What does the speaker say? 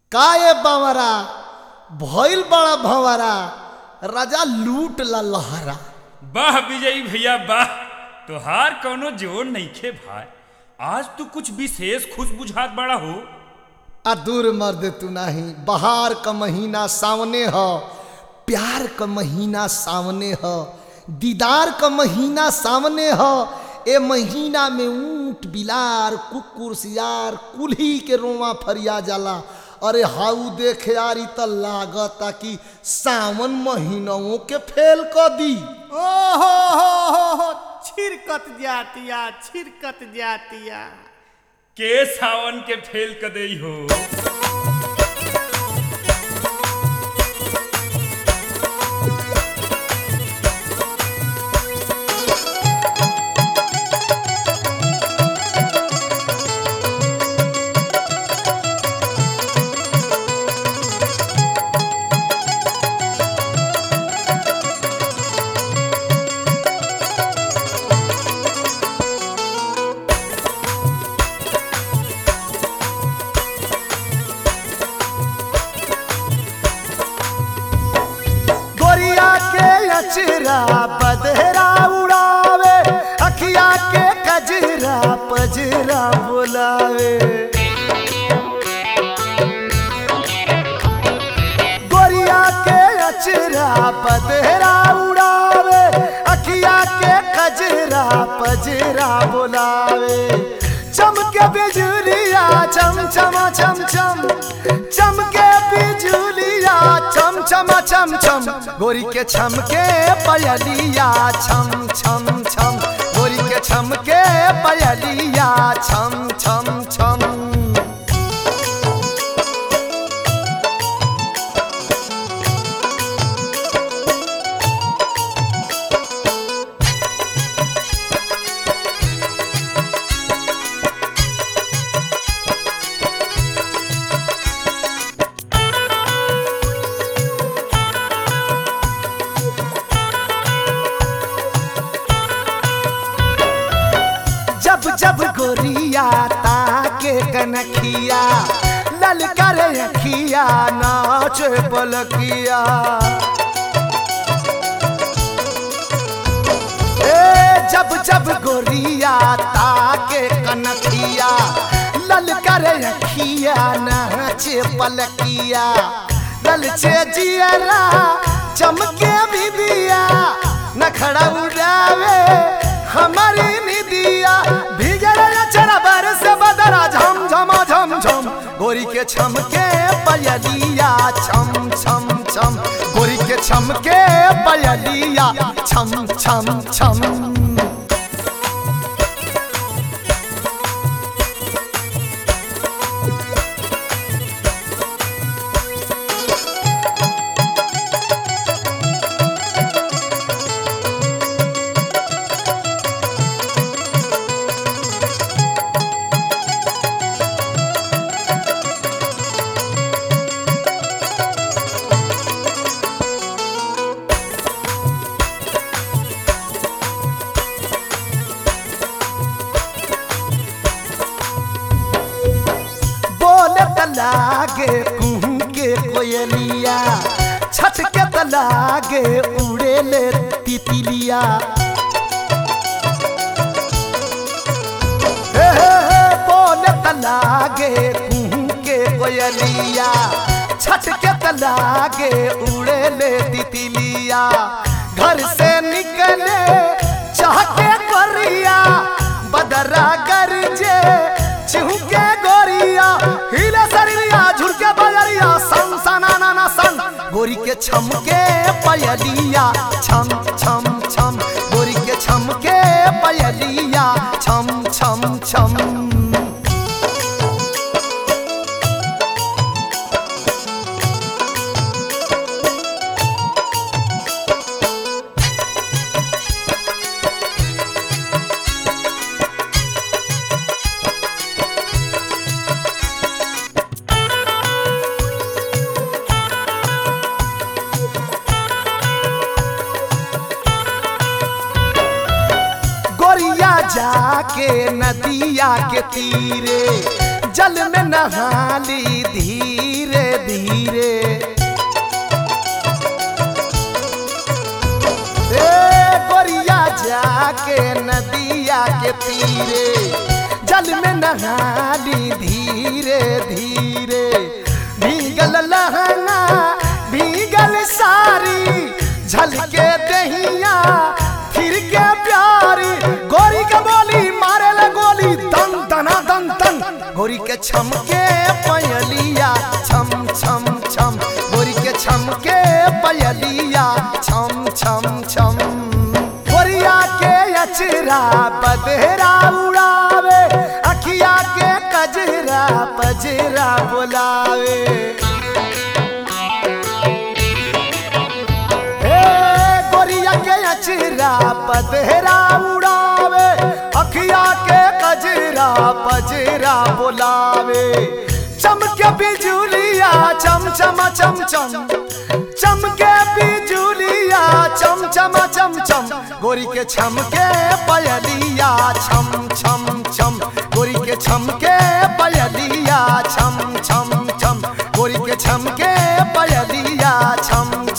काए बावरा भइल बड़ा भंवरा राजा लूट ला लहरा वाह विजयी भैया वाह तोहार कौनो जोर नइखे भाई आज तू कुछ विशेष खुश बुझात बड़ा हो आ दूर मर्द तू नहीं बहार का महीना सामने ह प्यार का महीना सामने ह दीदार का महीना सामने ह ए महीना में ऊंट बिलार कुकुर सियार कुल्ही के रोवा फरिया जाला अरे हाउ देख यारी त लागता कि सावन महीनों के फेल क दी ओहो हो हो हो छिरकत जातिया छिरकत जातिया के सावन के फेल क देई हो गोरिया के अचरा बदहरा उड़ावे अखिया के कजरा पजरा बुलावे गोरिया के अचरा बदहरा उड़ावे अखिया के कजरा पजरा बुलावे चमके बिजुलिया चम चमा चम चम चमके बिजुलिया चम चमा चम चम गोरी के छमके पयलिया छम छम छम गोरी के छमके पयलिया छम छम छम जब जब गोरिया ताके कनखिया ललकर अखिया नाच पलकिया ए जब जब गोरिया ताके कनखिया ललकर अखिया नाच पलकिया ललचे जियरा चमके भी दिया नखड़ा उड़ावे हमारी निदिया भीगर चरा बरस बदरा झम झमा झम झम गोरी के छमके पयलिया छम छम छम गोरी के छमके पयलिया छम छम छम बोले तलागे कुहू के कोयलिया छट के तलागे उड़े ले तितलिया हे हे हे बोले तलागे कुहू के कोयलिया छट के तलागे उड़े ले तितलिया घर से निकले चाह के कोरिया बदरा गरजे चिहुके गोरिया हिले शरीरिया झुरके बजरिया सन सना ना ना सन गोरी के छमके पयलिया छम छम छम गोरी के छमके पयलिया छम छम छम गोरिया जाके नदिया के तीरे जल में नहाली धीरे नहाली धीरे धीरे भीगल लहंगा भीगल सारी झलके दहिया फिर के प्यारी गोरी के बोली मारे ले गोली दन दना दन दन गोरी के छमके पयलिया छम छम छम गोरी के छमके पयलिया छम छम छम गोरिया के अचरा बदहरा उड़ावे अखिया के कजरा पजरा बुलावे ए गोरिया के अचरा पदहरा उड़ावे अखिया के कजरा पजरा बुलावे चमके बिजुलिया चम चम चम चम चमके बिजुलिया चम चम चम चम गोरी के छमके पयलिया छम छम छम गोरी के छमके पयलिया छम छम छम गोरी के छमके पयलिया छम